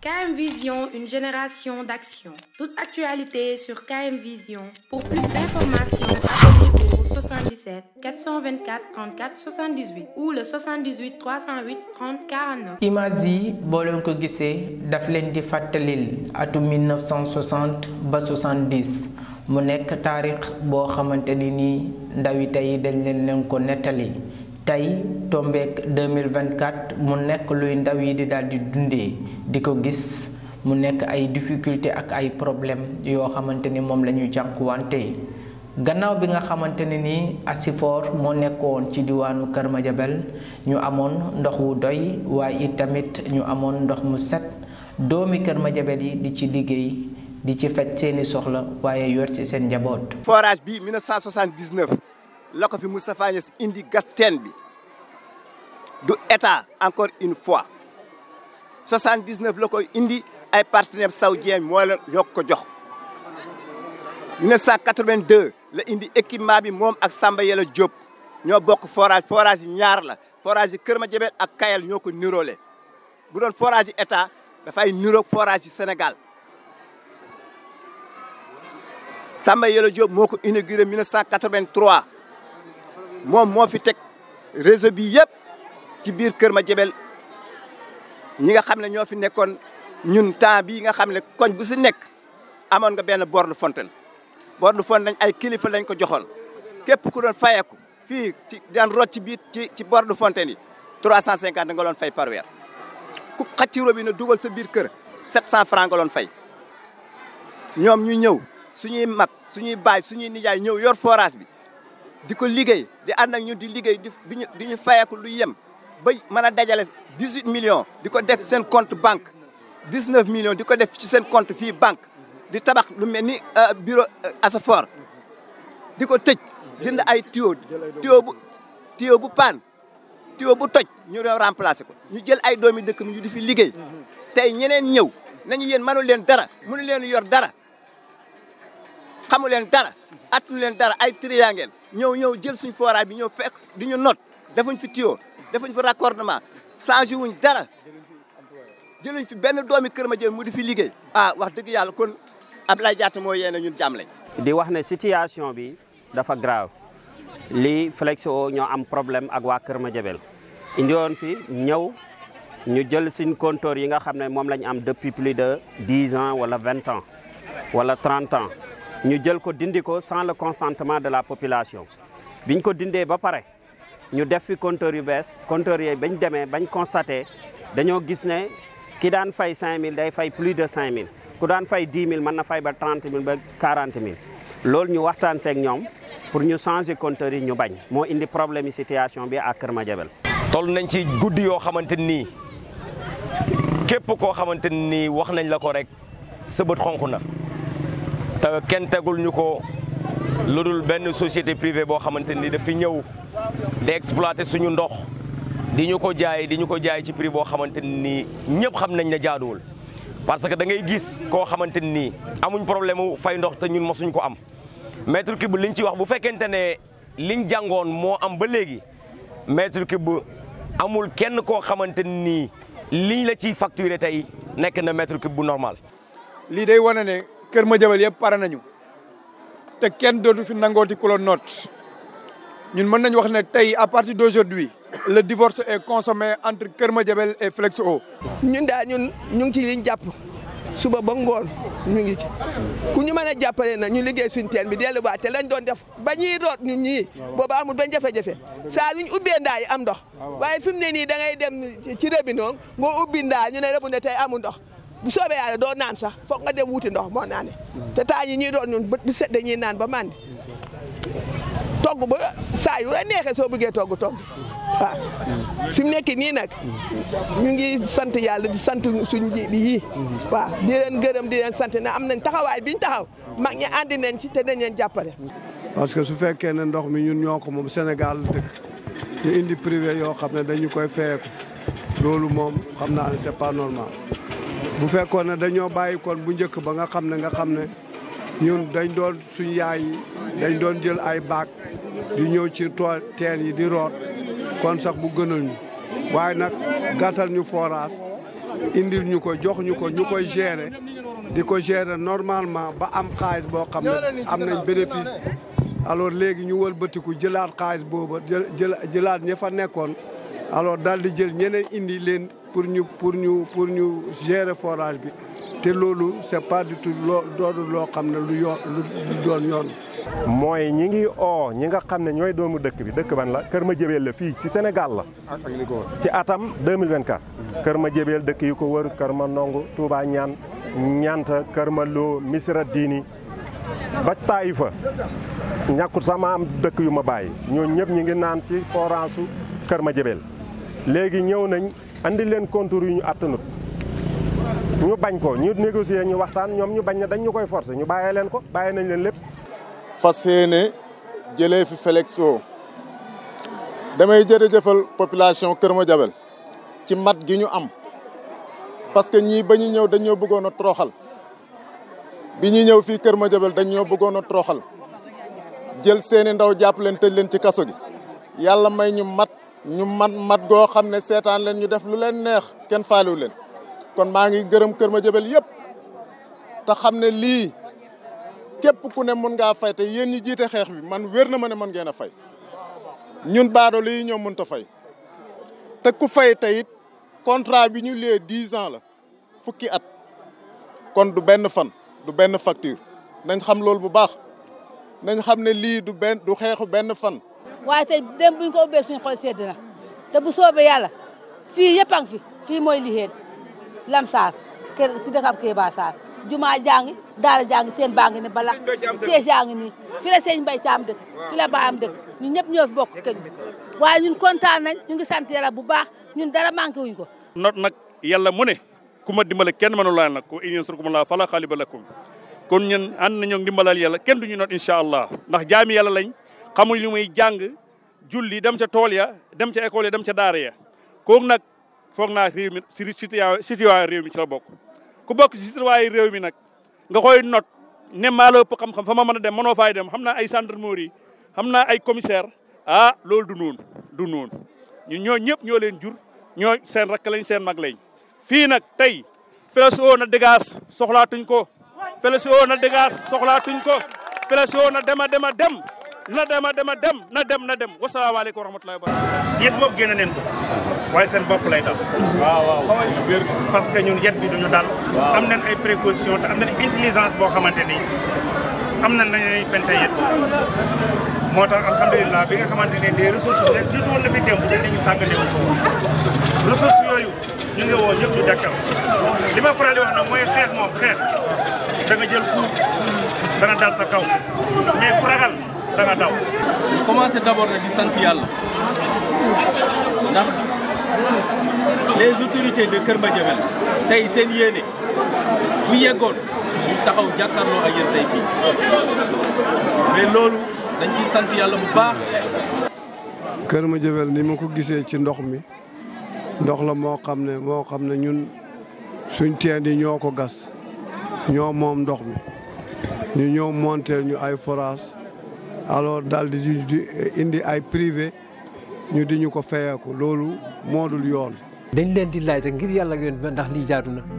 KM Vision, une génération d'action. Toute actualité sur KM Vision. Pour plus d'informations, appelez au 77 424 34 78 ou le 78 308 30 49. image yi boo leen ko gisee daf leen di fàttalil atum 1960 ba 70 mu nekk taarix boo xamante ni nii ndawi tey dañ leen leen ko nettali tey tombeek 2024 mu nekk luy ndaw yi di daal di dundee di ko gis mu nekk ay difficulté ak ay problème yoo xamante ni moom la ñuy jànkuwante gannaaw bi nga xamante ne nii Asifor moo nekkoon ci diwaanu Kër Madiabel ñu amoon ndox wu doy waaye it tamit ñu amoon ndox mu set doomi Kër Madiabel yi di ci liggéey di ci faj seeni soxla waaye yor ci seen njaboot. forage bi 1979 la ko fi Moustapha Niasse indi gas teen bi du état encore une fois 79 la koy indi ay partenaires saoudiens moo la ñoo ko jox 1982 la indi équipement bi moom ak Samba Yàlla Diop ñoo bokk forage forage yi ñaar la forage yi Kër Madiabel ak Kayal ñoo ko niroole bu doon forage yi état dafay niroog forage yi Sénégal Samba Yàlla Diop moo ko inauguré 1983 moom moo fi teg réseau bi yëpp ci biir Kër Madiabel ñi nga xam ne ñoo fi nekkoon ñun temps bii nga xam ne koñ bu si nekk amoon nga benn borne fontaine borne fontaine ay kilifa lañ ko joxoon képp ku doon fayeku fii ci daan rot ci biir ci ci borne fontaine yi 350 nga doon fay par weer ku xaj ci robinet dugal sa biir kër 700 francs nga doon fay ñoom ñu ñëw suñuy mag suñuy baay suñuy nijaay ñëw yor forage bi di ko liggéey di ànd ak ñun di liggéey di ñu di ñu fayeku lu yem ba mën a dajale 18 millions di ko def seen compte banque 19 millions di ko def ci seen compte fii banque di tabax lu mel ni bureau Asafor di ko tëj jënd ay tuyau tuyau bu tuyau bu paan tuyau bu toj ñu doon remplacer ko ñu jël ay doomi dëkk mi ñu di fi liggéey tey ñeneen ñëw nañu yéen mënu leen dara mënu leen yor dara xamu leen dara attunu leen dara ay triant ngeen ñëw ñëw jël suñ forage bi ñëw fekk di ñu not defuñ fi tuyau defuñ fi raccordement changé wuñ dara jëluñ fi benn doomi Kër Madiabel mu di fi liggéey ah wax dëgg yàlla kon Abdoulaye Diatta moo yéene ñun jàmm lañ di wax ne situation bi dafa grave lii Flexo ñoo am problème ak waa Kër Madiabel indi woon fi ñëw ñu jël suñ compteur yi nga xam ne moom lañ am depuis plus de dix ans wala vingt ans wala trente ans ñu jël ko dindi ko sans le consentement de la population biñ ko dindee ba pare ñu def fi compteur yu bees compteur yooyu bañ demee bañ constaté dañoo gis ne ki daan fay 5000 day fay plus de 5000 ku daan fay 10 000 mën na fay ba 30 000 ba 40 000 loolu ñu waxtaan seeg ñoom pour ñu changer compteur yi ñu bañ moo indi problème yi situation bi ak Kër Madiabel. toll nañ ci guddi yoo xamante nii képp koo xamante nii wax nañ la ko rek sa bët xonq na te kenn tegul ñu ko lu dul benn société privée boo xamante ni dafi ñëw di exploiter suñu ndox di ñu ko jaay di ñu ko jaay ci prix boo xamante ni ñëpp xam nañ ne jaaduwul parce que da ngay gis koo xamante ni amuñ problème mu fay ndox te ñun mosuñ ko am mètre cube liñ ci wax bu fekkente ne liñ jàngoon moo am ba léegi mètre cube amul kenn koo xamante ni liñ la ciy facturé tey nekk na mètre cube bu normal. lii day wane ne Kër Madiabel yëpp pare nañu te kenn dootu fi nangooti ku la noot ñun mën nañu wax ne tey à partir d'aujourd'hui le divorce est consommé entre Kër Madiabel et Flexo. ñun daal ñun ñu ngi ci liñ jàpp suba ba ngoon ñu ngi ci ku ñu mën a jàppale na ñu liggéey suñu teen bi delluwaat te lañ doon def ba ñuy root ñun ñii booba amul benn jafe-jafe saa luñ ubbee ndaa yi am ndox waaye fi mu ne nii da ngay dem ci robinet nga ubbi ndaa ñu ne rebu ne tey amul ndox bu soobee yàlla doo naan sax foog nga dem wuti ndox moo naane te taa yi ñuy doon ñun bët bi set dañuy naan ba mandi togg ba saa yu la neexee soo bëggee togg togg waaw fi mu nekk nii nag ñu ngi sant yàlla di sant suñu njiit yi waaw di leen gërëm di leen sant ne am nañ taxawaay biñ taxaw mag ñi àndi nañ ci te dañ leen jàppale. parce que su fekkee ne ndox mi ñun ñoo ko moom Sénégal dëkk ñu indi privé yoo xam ne dañu koy feyeku loolu moom xam naa ne c'est pas normal bu fekkoon ne dañoo bàyyi kon bu njëkk ba nga xam ne nga xam ne ñun dañ doon suñu yaay yi dañ doon jël ay baak di ñëw ci tool teen yi di root kon sax bu gënal ñu waaye nag gasal ñu forage indil ñu ko jox ñu ko ñu koy gérer di ko gérer normalement ba am xaalis boo xam ne am nañ bénéfice alors léegi ñu wëlbatiku jëlaat xaalis booba jël jëlaat ña fa nekkoon alors daal di jël ñeneen indi leen pour ñu pour ñu pour ñu gérer forage bi te loolu c'est pas du tout loo doonu loo xam ne lu yoon lu doon yoon mooy ñi ngi oo ñi nga xam ne ñooy doomu dëkk bi dëkk ban la Kër Madiabel la fii ci Sénégal la ci atam 2024 Kër Madiabel dëkk yi ko wër Kër ma Ndongo Touba ñaan ñanta Kër ma Lo Misra Diini ba Taïfa ñàkkut sama am dëkk yu ma bàyyi ñooñu ñëpp ñi ngi naan ci forage su Kër Madiabel léegi ñëw nañ andi leen contour yu ñu attanut ñu bañ ko ñu négocier ñu waxtaan ñoom ñu bañ ne dañ ñu koy forcer ñu bàyyee leen ko bàyyee nañ leen lépp fas yéene jëlee fi Flexo damay jërëjëfal population Kër Madiabel ci mat gi ñu am parce que ñii ba ñu ñëw dañoo bëggoon a troxal bi ñuy ñëw fii Kër Madiabel dañoo bëggoon a troxal jël seeni ndaw jàpp leen tëj leen ci kaso gi yàlla may ñu mat ñu mat mat goo xam ne seetaan leen ñu def lu leen neex kenn faalewu leen kon maa ngi gërëm Kër Madiabel yëpp te xam ne lii képp ku ne mën ngaa fay te yéen ñi jiite xeex bi man wér na ma ne mën ngeen a fay ñun baado lii ñoo mënut a fay te ku fay tey it contrat bi ñu lee dix ans la fukki at kon du benn fan du benn facture nañ xam loolu bu baax nañ xam ne lii du benn du xeexu benn fan. waaye tey dem buñ ko ubbee suñu xol sedd na te bu soobee yàlla fii yëpp a ngi fi fii mooy lixeen lamsaar kër ki dëkk ab Kéba Sarr jumaa jàngi daara jàngi teen baa ngi ne bala siège yaa ngi nii fi la sëñ Mbay Caam dëkk fi la baayam dëkk ñun ñëpp ñoo fi bokk këñ waaye ñun kontaan nañ ñu ngi sant yàlla bu baax ñun dara manqué wuñ ko not nag yàlla mu ne ku ma dimbale kenn mënu laa nag ko in yansurkumullahu fala ghaliba lakum kon ñun ànd nañoo dimbalal yàlla kenn duñu not incha allah ndax jaami yàlla lañ xamuñ lu muy jàng julli dem ca tool ya dem ca école ya dem ca daara ya kooku nag foog naa réew mi si citoyen réew mi ci la bokk ku bokk ci citoyen réew mi nag nga koy not ne maa la ëpp xam-xam fa ma mën a dem mënoo faay dem xam naa ay gendarmerie xam naa ay commissaire ah loolu du noonu du noonu ñun ñoo ñëpp ñoo leen jur ñoo seen rakk lañ seen mag lañ fii nag tey Flexo na dégage soxlaatuñ ko Flexo na dégage soxlaatuñ ko Flexo na dema dema dem na dema dema dem na dem na dem wasalaamaaleykum wa rahmatullahi wa barakatuh yet boobu génne neen ko waaye seen bopp lay dal waaw waaw parce que ñun yet bi duñu dal am nañ ay précaution te am nañ intelligence boo xamante ni am nañ nañuy fente yet boobu moo tax alhamdulilah bi nga xamante ne des ressources ne jiitu woon na fi démb dañ nañu sàgganewuñ ko woon ressources yooyu ñu ngi woo ñëpp ñu dekkal li ma faral di wax nag mooy xeex moom xeex da nga jël coup dana dal sa kaw mais ku ragal da nga daw commencé d'abord nag di sant yàlla ndax les autorités de Kër Madiabel tey seen yéene bu yeggoon ñu taxaw jàkkaarloo ak yéen tey fii mais loolu dañ ciy sant yàlla bu baax. Kër Madiabel ni ma ko gisee ci ndox mi ndox la moo xam ne moo xam ne ñun suñ teen yi ñoo ko gas ñoo moom ndox mi ñu ñëw monter ñu ay forage alors daal di di indi ay privé ñu di ñu ko fayeeku loolu moo dul yoon. dañ leen di laaj rek ngir yàlla ak yoon ndax lii jaadu na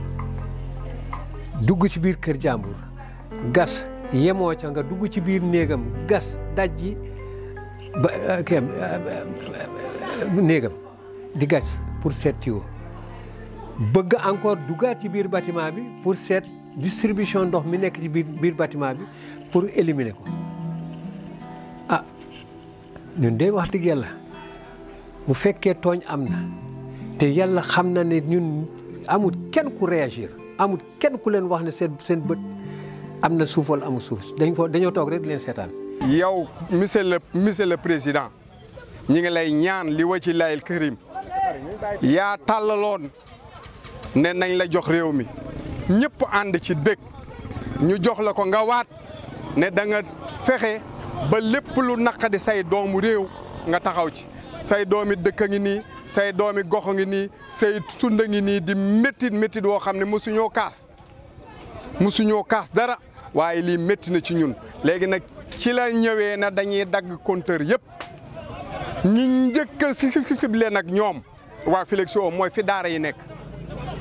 dugg ci biir kër jàmbur gas yemoo ca nga dugg ci biir néegam gas daj ji ba kii néegam di gas pour seet tuyau bëgg encore duggaat ci biir bâtiment bi pour seet distribution ndox mi nekk ci biir biir bâtiment bi pour éliminer ko ah ñun de wax dëgg yàlla bu fekkee tooñ am na te yàlla xam na ne ñun amul kenn ku réagir amul kenn ku leen wax ne seen seen bët am na suuf wala amul suuf dañ ko dañoo toog rek di leen seetaan. yow monsieur le monsieur le président ñi ngi lay ñaan li wa ci layil kërim yaa tàllaloon ne nañ la jox réew mi ñëpp ànd ci dëkk ñu jox la ko nga waat ne da nga fexe ba lépp lu naqadi say doomu réew nga taxaw ci say doomi dëkk a ngi nii say doomi gox a ngi nii say tund a ngi nii di méttit méttit woo xam ne mosuñoo kaas mosuñoo kaas dara waaye lii métti na ci ñun léegi nag ci la ñëwee na dañuy dagg compteur yëpp ñi njëkk a si leen nag ñoom waa Flexo mooy fi daara yi nekk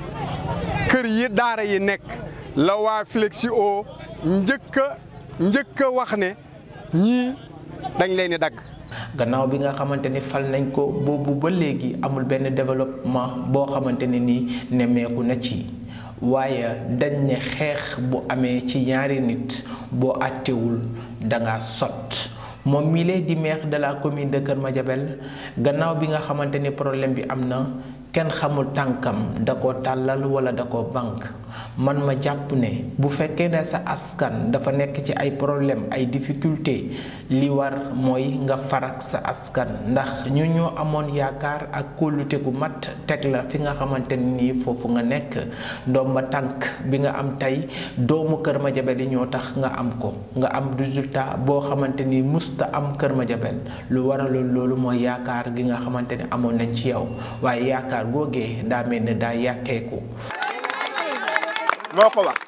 kër yi daara yi nekk la waa Flexio njëkk a njëkk a wax ne ñii dañ leen di dagg. gannaaw bi nga xamante ni fal nañ ko boobu ba léegi amul benn développement boo xamante ne nii nemmeeku na ci waaye dañ ne xeex bu amee ci ñaari nit boo àttewul danga sot moom mii lee di maire de la commune de Kër Madiabel gannaaw bi nga xamante ni problème bi am na kenn xamul tànkam da ko tàllal wala da ko bank man ma jàpp ne bu fekkee ne sa askan dafa nekk ci ay problème ay difficulté li war mooy nga farak sa askan ndax ñu ñoo amoon yaakaar ak kóllute gu mat teg la fi nga xamante nii foofu nga nekk doom ba tànk bi nga am tey doomu Kër Madiabel yi ñoo tax nga am ko nga am résultat boo xamante ni musta am Kër Madiabel lu waraloon loolu mooy yaakaar gi nga xamante ne amoon nañ ci yow waaye yaakaar googee daa mel ne daa yàkkeeku moo ko wax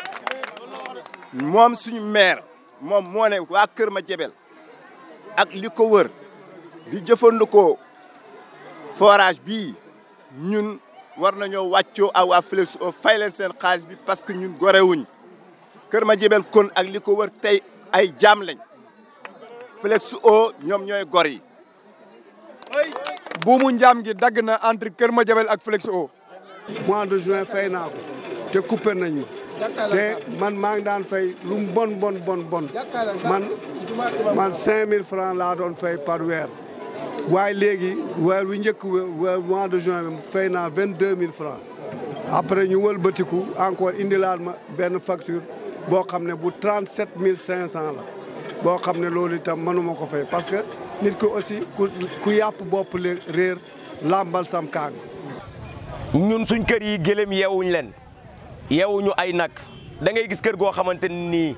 moom suñu maire moom moo ne waa Kër Madiabel ak li ko wër di jëfandikoo forage bii ñun war nañoo wàccoo ak waa Flexio fay leen seen xaalis bi parce que ñun gorewuñ Kër Madiabel kon ak li ko wër tey ay jaam lañ Flexio ñoom ñooy gor yi. buumu njaam gi dagg na entre Kër Madiabel ak Flexio. mois de juin fay naa ko te coupé nañ ma te man maa ngi daan fay lu mu bon bon bon bon man man 5000 francs laa doon fay par weer waaye léegi weer wi njëkk weer mois de juin bi fay naa 22000 francs après ñu wëlbatiku encore indilaat ma benn facture boo xam ne bu 37500 la boo xam ne loolu itam mënuma ko fay parce que nit ko aussi ku ku yàpp bopp le réer làmbal sam kaag ñun suñ kër yi gëlëm yeewuñ leen yeewuñu ay nag da ngay gis kër goo xamante nii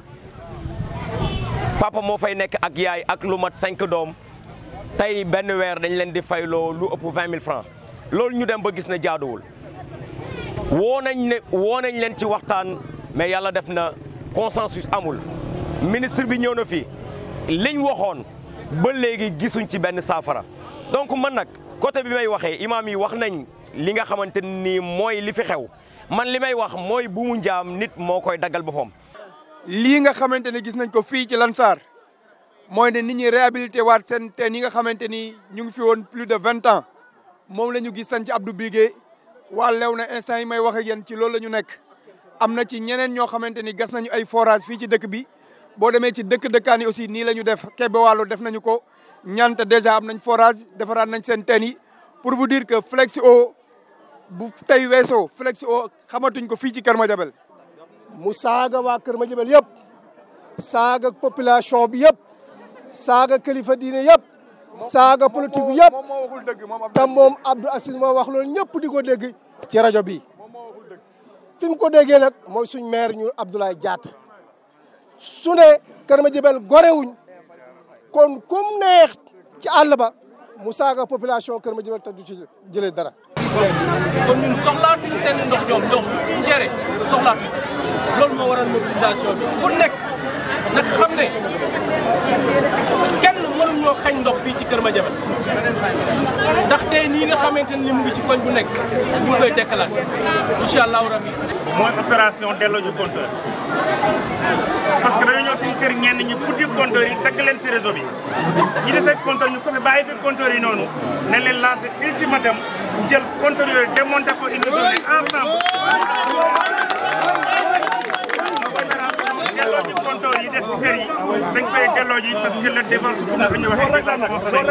papa moo fay nekk ak yaay ak lu mat cinq doom tey benn weer dañ leen di fayloo lu ëpp vingt mille francs loolu ñu dem ba gis ne jaaduwul woo nañ ne woo nañ leen ci waxtaan mais yàlla def na consensus amul ministre bi ñëw na fi liñ waxoon ba léegi gisuñ ci benn saafara donc man nag côté bi may waxee imaam yi wax nañ li nga xamante ni mooy li fi xew man li may wax mooy bu mu njaam nit moo koy daggal boppam. lii nga xamante ne gis nañ ko fii ci Lansar mooy ne nit ñi réhabilité waat seen teen yi nga xamante ni ñu ngi fi woon plus de vingt ans moom la ñu gis sañ ci Abdou Bigué waa lew na instant yi may wax ak yéen ci loolu la ñu nekk. am na ci ñeneen ñoo xamante ni gas nañu ay forage fii ci dëkk bi boo demee ci dëkk dëkkaan yi aussi nii la ñu def Kébé Walo def nañu ko ñante déjà am nañ forage defaraat nañ seen teen yi pour vous dire que Flexio bu tey weesoo Flexio xamatuñ ko fii ci Kër Madiabel mu saaga waa Kër Madiabel yëpp saaga population bi yëpp saaga kilifa diine yëpp saaga politique bi yëpp te moom Abdou Aziz moo wax loolu ñëpp di ko dégg ci rajo bi fi mu ko déggee nag mooy suñ maire ñu Abdoulaye Diatta su ne Kër Madiabel gorewuñ kon kum neex ci àll ba mu saaga population Kër Madiabel te du ci jëlee dara. kon ñun soxlaatuñ seen ndox ñoom ndox lu ñuy géré soxlaatuñ loolu moo waral mobilisation bi ku nekk nag xam ne kenn mënuñ ñoo xañ ndox fii ci Kër Madiabel ndax tey nii nga xamante ni mu ngi ci koñ bu nekk ñu ngi koy dekkalaat incha allahu rabbi mooy opération delloo ñu compteur parce que dañoo ñëw suñu kër ñenn ñi putti compteur yi dagg leen si réseau bi ñi desee compteur ñu ko fi bàyyi fi compteur yi noonu ne leen lancé ultimatum jël compteur yooyu démonté ko une journée ensemble delloo ñu compteur yi des si kër yi dañ koy delloo ji parce que le divorce bu ñu waxee dafa consommé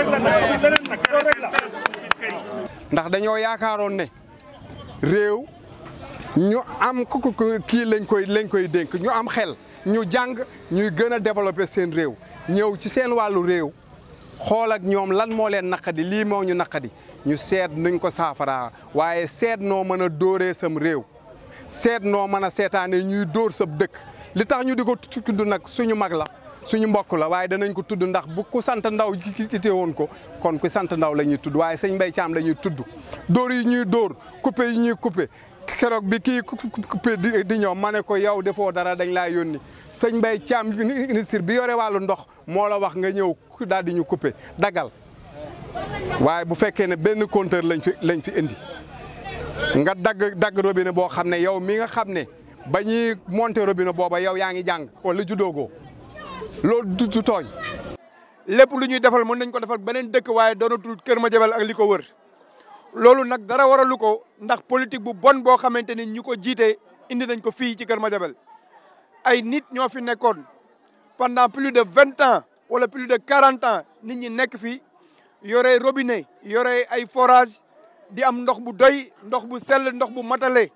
ndax dañoo yaakaaroon ne réew ñu am ku kii lañ koy lañ koy dénk ñu am xel ñu jàng ñuy gën a développer seen réew ñëw ci seen wàllu réew xool ak ñoom lan moo leen naqadi lii moo ñu naqadi ñu seet nuñ ko saafaraa waaye seet noo mën a dóoree sam réew seet noo mën a seetaane ñuy dóor sab dëkk li tax ñu di ko tudd nag suñu mag la suñu mbokk la waaye danañ ko tudd ndax bu ku sant ndaw kite woon ko kon ku sant ndaw la ñuy tudd waaye sëñ Mbaye Thiam la ñuy tudd dóor yi ñuy dóor coupé yi ñuy coupé keroog bi kii coupé di ñëw ma ne ko yow defoo dara dañ laa yónni sëñ Mbaye Thiam ministre bi yore wàllu ndox moo la wax nga ñëw daal di ñu coupé dagal waaye bu fekkee ne benn compteur lañ fi lañ fi indi nga dagg dagg robinet boo xam ne yow mi nga xam ne ba ñuy monter robinet booba yow yaa ngi jàng wala judoogoo loolu du du tooñ. lépp lu ñuy defal mën nañ ko defal beneen dëkk waaye doonatul Kër Madiabel ak li ko wër loolu nag dara waralu ko ndax politique bu bon boo xamante ni ñu ko jiite indi nañ ko fii ci Kër Madiabel ay nit ñoo fi nekkoon pendant plus de vingt ans wala plus de quarante ans nit ñi nekk fi yore robinet yore ay forage di am ndox bu doy ndox bu sell ndox bu matale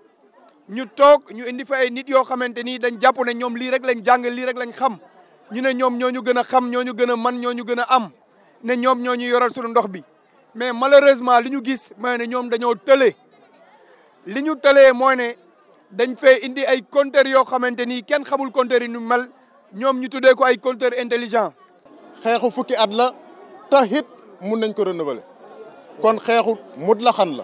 ñu toog ñu indi fa ay nit yoo xamante ni dañ jàpp ne ñoom lii rek lañ jàng lii rek lañ xam ñu ne ñoom ñoo ñu gën a xam ñoo ñu gën a man ñoo ñu gën a am ne ñoom ñoo ñu yoral suñu ndox bi mais malheureusement li ñu gis mooy ne ñoom dañoo tële li ñu tëlee mooy ne dañ fee indi ay compteurs yoo xamante ni kenn xamul compteurs yi nu mel ñoom ñu tuddee ko ay compteurs intelligents. xeexu fukki at la tax it mun nañ ko renouveler kon xeexu mut la xan la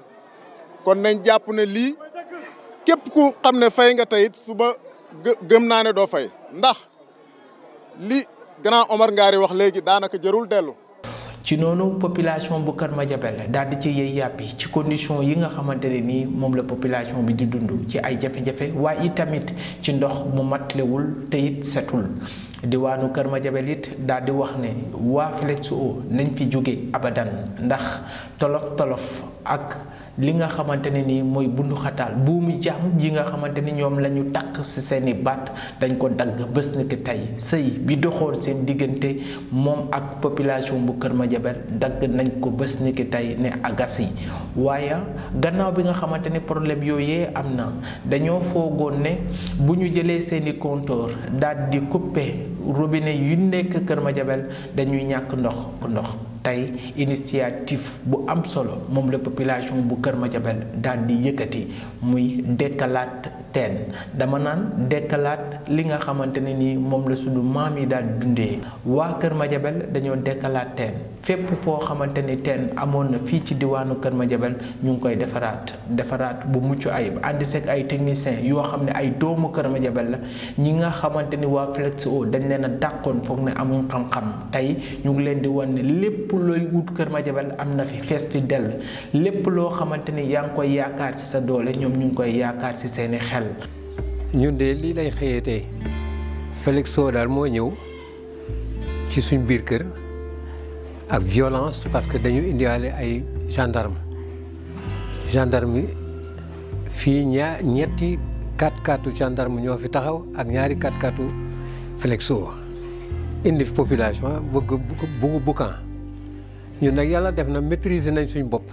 kon nañ jàpp ne lii képp ku xam ne fay nga tayit suba gëm naa ne doo fay ndax li grand Omar Ngari wax léegi daanaka jërul dellu. ci noonu population bu Kër Madiabel daal di ci yëy yàppi ci condition yi nga xamante ne nii moom la population bi di dund ci ay jafe-jafe waaye itamit ci ndox mu matlewul te it setul diwaanu Kër Madiabel it daal di wax ne waa Flexo nañ fi jóge abadan ndax tolof tolof ak li nga xamante ne nii mooy bundu xataal buumi jaam ji nga xamante ni ñoom la ñu takk ci seeni baat dañ ko dagg bés ni ki tey sëy bi doxoon seen diggante moom ak population bu Kër Madiabel dagg nañ ko bés ni ki tey ne agas yi waaye gannaaw bi nga xamante ni problème yooyee am na dañoo foogoon ne bu ñu jëlee seeni compteur daal di couper robinet yu nekk Kër Madiabel dañuy ñàkk ndox ndox tey initiative bu am solo moom la population bu Kër Madiabel daal di yëkkati muy dekkalaat teen dama naan dekkalaat li nga xamante ne ni moom la suñu maam yi daal di dundee waa Kër Madiabel dañoo dekkalaat teen fépp foo xamante ni teen amoon na fii ci diwaanu Kër Madiabel ñu ngi koy defaraat defaraat bu mucc ayib ànd seeg ay techniciens yoo xam ne ay doomu Kër Madiabel la ñi nga xamante ni waa Flexo dañ leen a dàqoon foog ne amuñ xam-xam tey ñu ngi leen di wan ne lépp looy wut Kër Madiabel am na fi fees fi dell lépp loo xamante ni yaa ngi koy yaakaar ci sa doole ñoom ñu ngi koy yaakaar ci seeni xel. ñun de lii lañ xëyee tey Flexo daal moo ñëw ci suñ biir kër ak violence parce que dañu indiwaale ay gendarme gendarme yi fii ñaar ñetti quatre quatre gendarme ñoo fi taxaw ak ñaari quatre quatre Flexo indi population bëgg bëgg bukkan ñun nag yàlla def na maîtriser nañ suñ bopp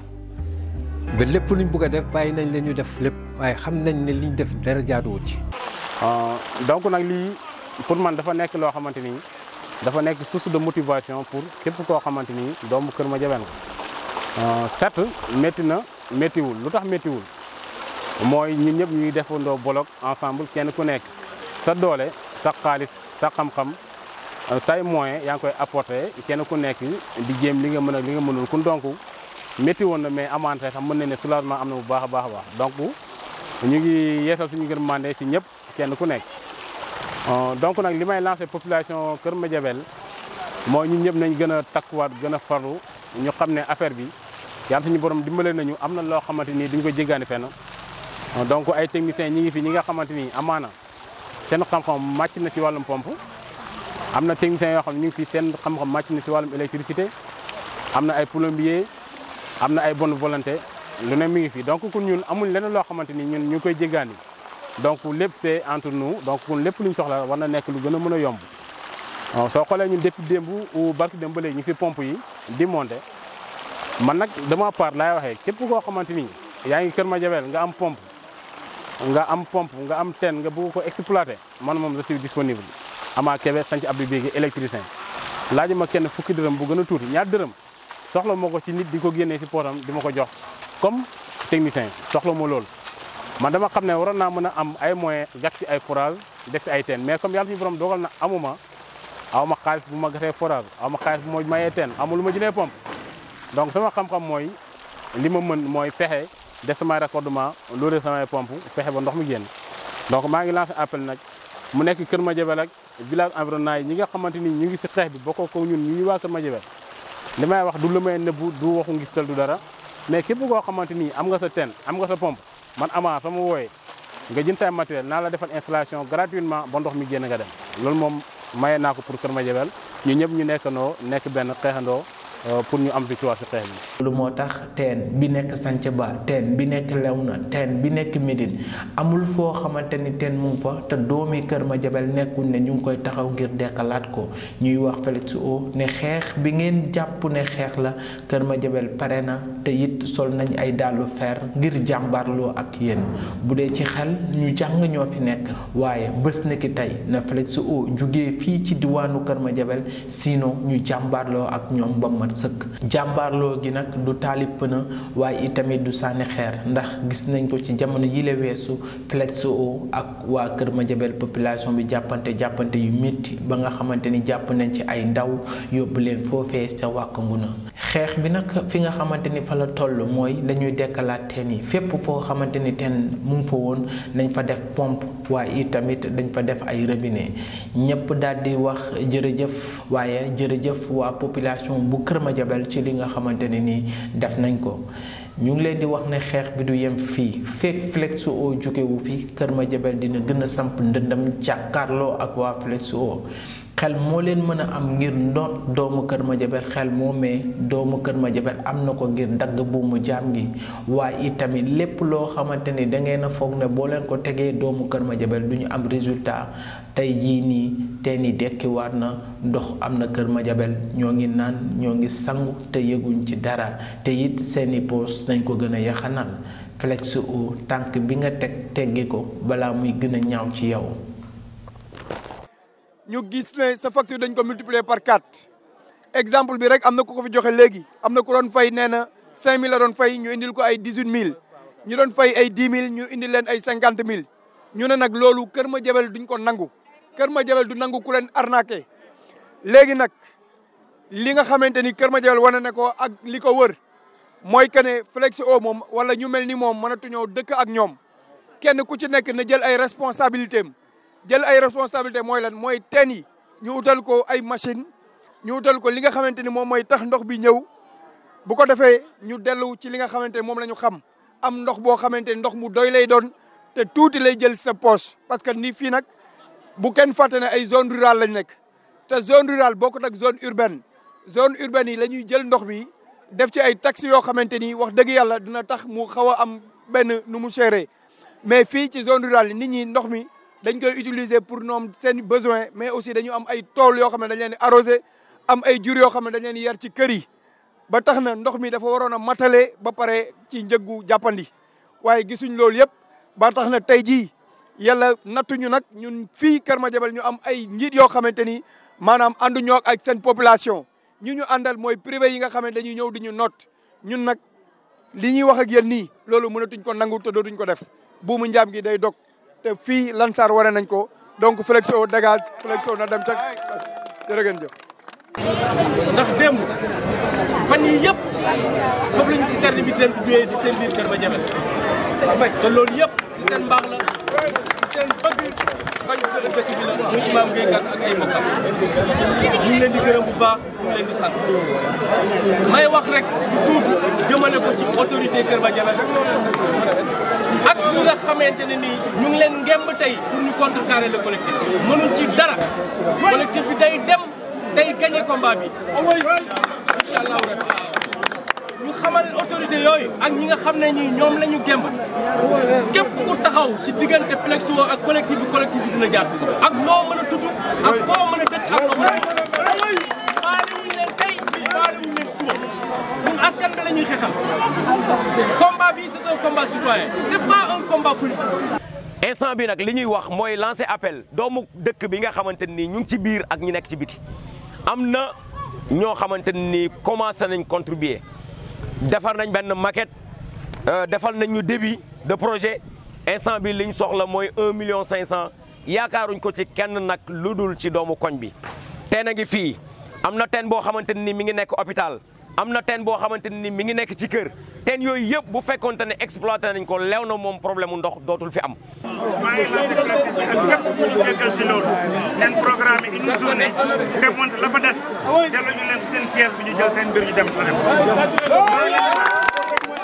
ba lépp luñ bëgg a def bàyyi nañ leen ñu def lépp waaye xam nañ ne liñ def dara jaaduwut ci. donc nag lii pour man dafa nekk loo xamante ni dafa nekk source de motivation pour képp koo xamante ni doomu Kër Madiabel nga certes métti na méttiwul lu tax méttiwul mooy ñun ñëpp ñuy defandoo bolok ensemble kenn ku nekk sa doole sa xaalis sa xam-xam say moyen yaa ngi koy apporter kenn ku nekk di jéem li nga mën a li nga mënul kun donc métti woon na mais amante sax mën na ne soulagement am na bu baax a baax a baax donc ñu ngi yeesal suñu gën mandé si ñëpp kenn ku nekk donc nag li may lancé population Kër Madiabel mooy ñun ñëpp nañ gën a takkuwaat gën a farlu ñu xam ne affaire bi yàlla suñu borom dimbale nañu am na loo xamante ni duñ ko jéggaani fenn donc ay techniciens ñi ngi fi ñi nga xamante ni amaana seen xam-xam màcc na ci wàllum pompe am na techniciens yoo xam ne ñu ngi fi seen xam-xam màcc na si wàllum électricité am na ay plombier am na ay bonne volonté lu ne mi ngi fi donc kun ñun amuñ leneen loo xamante ni ñun ñu ngi koy jéggaani donc lépp c'est entre nous donc kun lépp luñ soxla war na nekk lu gën a mën a yomb soo xoolee ñun depuis démb ou barki démb ba léegi ñu ngi si pompe yi di monter man nag dama part laay waxee képp koo xamante ni yaa ngi Kër Madiabel nga am pompe nga am pompe nga am teen nga bëgg ko exploiter man moom je suis disponible Ama Kébé sanc Abdou Bégué électricien laaj ma kenn fukki dërëm bu gën a tuuti ñaar dërëm soxla moo ko ci nit di ko génnee si pootam di ma ko jox comme technicien soxla ma loolu man dama xam ne waroon naa mën a am ay moyens gas fi ay forage def fi ay teen mais comme yàlla suñu borom dogal na amuma aw ma xaalis bu ma gasee forage aw ma xaalis bu ma mayee teen amul lu ma jëlee pompe donc sama xam-xam mooy li ma mën mooy fexe def samay raccordement loolu samay pompe fexe ba ndox mi génn donc maa ngi lancé appel nag mu nekk Kër Madiabel ak village environnant yi ñi nga xamante ni ñu ngi si xeex bi bokkoo ko ñun ñu waa Kër Madiabel li may wax du lu may nëbbu du waxu ngistal du dara mais képp koo xamante ni am nga sa teen am nga sa pompe man ama sama wooyee nga jënd say matériel naa la defal installation gratuitement ba ndox mi génn nga dem loolu moom maye naa ko pour Kër Madiabel ñu ñëpp ñu nekkandoo nekk benn xeexandoo pour ñu am victoire si xeex bi. lu moo tax teen bi nekk Sanc Ba teen bi nekk Léona teen bi nekk Médine amul foo xamante ni teen mu ngi fa te doomi Kër Madiabel nekkul ne ñu ngi koy taxaw ngir dekkalaat ko ñuy wax Félix O ne xeex bi ngeen jàpp ne xeex la Kër Madiabel pare na te it sol nañ ay dàllu fer ngir jàmbaarloo ak yéen bu dee ci xel ñu jàng ñoo fi nekk waaye bés na ki tey na Félix O jugee fii ci diwaanu Kër Madiabel sinon ñu jàmbaarloo ak ñoom ba mat sëkk jàmbaarloo gi nag du taalib pëna waaye itamit du sànni xeer ndax gis nañ ko ci jamono yi la weesu Félix O ak waa Kër Madiabel population bi jàppante jàppante yu métti ba nga xamante ni jàpp nañ ci ay ndaw yóbbu leen foofee sa wàkk nguna xeex bi nag fi nga xamante ni fa la toll mooy dañuy dekkalaat teen yi fépp foo xamante ni teen mu ngi fa woon nañ fa def pompe waaye itamit dañ fa def ay robinet ñëpp daal di wax jërëjëf waaye jërëjëf waa population bu Kër Madiabel ci li nga xamante ne nii def nañ ko ñu ngi leen di wax ne xeex bi du yem fii fekk Félix O jógewu fi Kër Madiabel dina gën a samp ndëndam jàkkaarloo ak waa Félix O xel moo leen mën a am ngir ndoot doomu Kër Madiabel xel moomee doomu Kër Madiabel am na ko ngir dagg buumu jaam gi waaye itamit lépp loo xamante ni da ngeen a foog ne boo leen ko tegee doomu Kër Madiabel du ñu am résultat tey jii nii teen yi dekkiwaat na ndox am na Kër Madiabel ñoo ngi naan ñoo ngi sangu te yëguñ ci dara te it seeni poos nañ ko gën a yaxanal Félix O tànk bi nga teg teggi ko balaa muy gën a ñaaw ci yow ñu gis ne sa facture dañ ko multiplier par quatre exemple bi rek am na ku ko fi joxe léegi am na ku doon fay nee na cinq mille la doon fay ñu indil ko ay dix huit mille ñu doon fay ay dix mille ñu indil leen ay cinquante mille ñu ne nag loolu Kër Madiabel duñ ko nangu Kër Madiabel du nangu ku leen arnaqué léegi nag li nga xamante ni Kër Madiabel wane ne ko ak li ko wër mooy que ne Félix O moom wala ñu mel ni moom mënatuñoo dëkk ak ñoom kenn ku ci nekk na jël ay responsabilité am jël ay responsabilité mooy lan mooy teen yi ñu utal ko ay machine ñu utal ko li nga xamante ni moom mooy tax ndox bi ñëw bu ko defee ñu dellu ci li nga xamante ni moom la ñu xam am ndox boo xamante ni ndox mu doy lay doon te tuuti lay jël sa poche parce que ni fii nag bu kenn fàtte ne ay zone rurale lañ nekk te zone rurale bokkut ak zone urbaine zone urbaine yi la ñuy jël ndox bi def ci ay taxes yoo xamante ni wax dëgg yàlla dina tax mu xaw a am benn nu mu chéré mais fii ci zone rurale yi nit ñi ndox mi dañ koy utiliser pour ñoom seen besoin mais aussi dañu am ay tool yoo xam ne dañ leen di arrosé am ay jur yoo xam ne dañ leen di yar ci kër yi ba tax na ndox mi dafa waroon a matale ba pare ci njëggu jàppandi waaye gisuñ loolu yëpp ba tax na tey jii yàlla nattuñu nag ñun fii Kër Madiabel ñu am ay njiit yoo xamante ni maanaam ànduñoo ak seen population ñu ñu àndal mooy privé yi nga xam ne dañuy ñëw di ñu noot ñun nag li ñuy wax ak yéen nii loolu mënatuñ ko nangu te dootuñ ko def buumu njaam gi day dog te fii Lansar wane nañ ko donc Félix O dégage Félix O na dem ca jërë ngeen jëf. ndax démb fan yii yëpp foofu la ñu citerne bi leen tuddee di seen biir Kër Madiabel te loolu yëpp si seen mbaax la si seen bëgg bañ ko dëkk bi la muy imaam Gueye Kane ak ay mbokkam ñu ngi leen di gërëm bu baax ñu ngi leen di sant may wax rek tuuti jëmale ko ci autorité Kër Madiabel ak ñi nga xamante ne nii ñu ngi leen ngemb tey pour ñu contrecarrer le collectif mënuñ ci dara collectif bi day dem day gagné combat bi incha allahu rabbi ñu xamal autorité yooyu ak ñi nga xam ne ñii ñoom la ñu gemb képp ku taxaw ci diggante Félix O ak collectif bi collectif bi dina jaar si ak noo mën a tudd ak foo mën a dëkk ak noo mën a faale wuñ leen tey faale wuñ leen suba ñun askan bi la ñuy xeexal combat bi c'est un combat citoyen c'est pas un combat politique instant bi nag li ñuy wax mooy lancer appel doomu dëkk bi nga xamante ni ñu ngi ci biir ak ñi nekk ci biti am na ñoo xamante ni commencé nañ contribuer defar nañ benn maquette defal nañ ñu début de projet instant bi li ñu soxla mooy un million cinq cent yaakaaruñ ko ci kenn nag lu dul ci doomu koñ bi. teen a ngi fii am na teen boo xamante ni mi ngi nekk hôpital am na teen boo xamante ni mi ngi nekk ci kër teen yooyu yëpp bu fekkonte ne exploité nañ ko leew na moom problème mu ndox dootul fi am. maa ngi lancé collectif bi ak képp ku ñu déggal si loolu leen programme une journée démonte la fa des delloo ñu leen seen siège bi ñu jël seen mbir ñu dem fa dem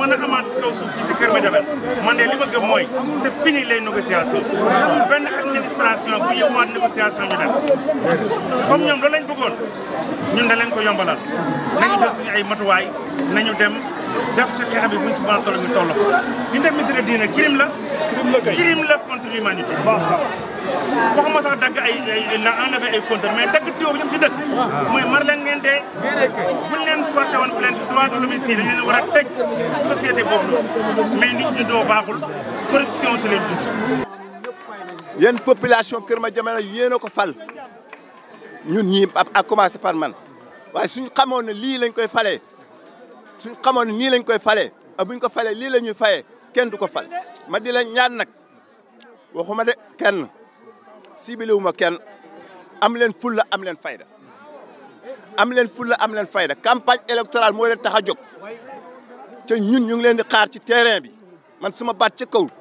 mën a amaat si kaw suuf fii si Kër Madiabel man de li ma gëm mooy c'est fini les négociations pour benn administration bu yëwaat négociation ñu dem comme ñoom loolu lañ bëggoon ñun da leen ko yombalal nañu jël suñu ay matuwaay nañu dem def sa xeex bi buñ ci mën a toll ñu toll ko li ñu def ministre diine crime la crime la contre l'humanité waxuma sax dagg ay ay na enlevé ay compteur mais dagg tuyau bi ñëpp si dëkk mooy mar leen ngeen dee buñ leen porté woon plainte droit de l'homicide dañ leen war a tëj société boobu noonu mais nit ñi doo baaxul corruption si leen dund yéen population Kër Madiabel yéen a ko fal ñun ñii a commencé par man waaye suñ xamoon ne lii lañ koy falee suñ xamoon ne nii lañ koy falee ak buñ ko falee lii la ñuy fayee kenn du ko fal ma di la ñaan nag waxuma de kenn ciblé wu ma kenn am leen fulla am leen fayda am leen fulla am leen fayda campagne électorale moo leen tax a jóg te ñun ñu ngi leen di xaar ci terrain bi man suma baat ca kaw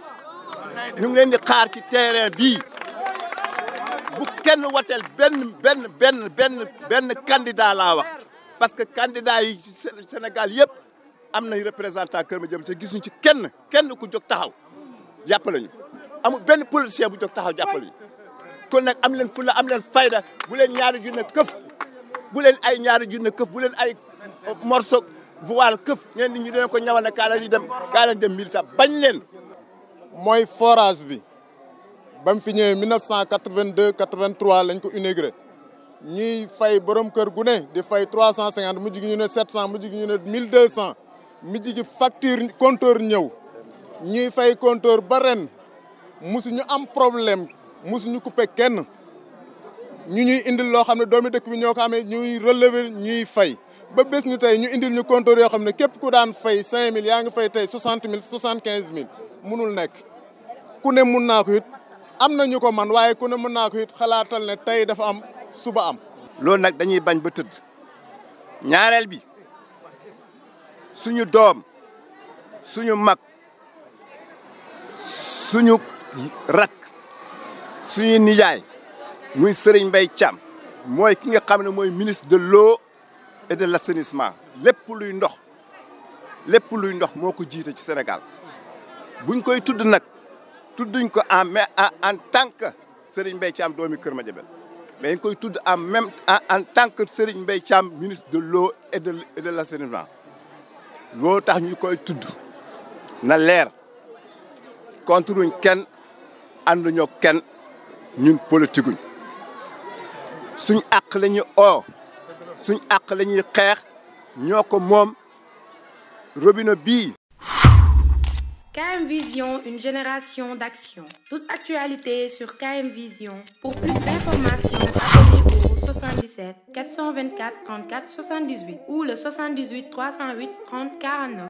ñu ngi leen di xaar ci terrain bii bu kenn wateel benn benn benn benn benn candidat laa wax parce que candidat yi ci Sénégal yëpp am nañ représentant Kër Madiabel te gisuñ ci kenn kenn ku jóg taxaw jàppale ñu amul benn politicien bu jóg taxaw jàppale ñu kon nag am leen fulla am leen fayda bu leen ñaari junne këf bu leen ay ñaari junne këf bu leen ay morceau voile këf ngeen ni ñu deen ko ñawal ne kaa leen di dem kaa leen dem militant bañ leen mooy forage bi ba mu fi ñëwee 1982 83 lañ ko inauguré ñuy fay borom kër gu ne di fay 350 mujj gi ñu ne 700 mujj gi ñu ne 1200 mujj gi facture compteur ñëw ñuy fay compteur ba ren musuñu am problème musuñu coupé kenn ñu ñuy indil loo xam ne doomi dëkk bi ñoo ko amee ñuy relever ñuy fay ba bés ñu tey ñu indil ñu compteur yoo xam ne képp ku daan fay 5000 yaa ngi fay tey 60 000 75 000 munul nekk ku ne mun naa ko it am na ñu ko man waaye ku ne mën naa ko it xalaatal ne tey dafa am suba am. loolu nag dañuy bañ ba tëdd ñaareel bi suñu doom suñu mag suñu rak suñu nijaay muy Serigne Mbaye Thiam mooy ki nga xam ne mooy ministre de l'eau et de l'assainissement lépp luy ndox lépp luy ndox moo ko jiite ci Sénégal buñ koy tudd nag tudduñ ko en mais en tant que Serigne Mbaye Thiam doomi Kër Madiabel mais dañ koy tudd en même en tant que Serigne Mbaye Thiam ministre de l'eau et de et de l'assainissement loo tax ñu koy tudd na leer contre wuñ kenn ànduñoo kenn ñun politique guñ suñ àq la ñuy oo suñ àq la ñuy xeex ñoo ko moom robinet bii KM Vision, une génération d'action. Toute actualité sur KM Vision. Pour plus d'informations, appelez au 77 424 34 78 ou le 78 308 30 49.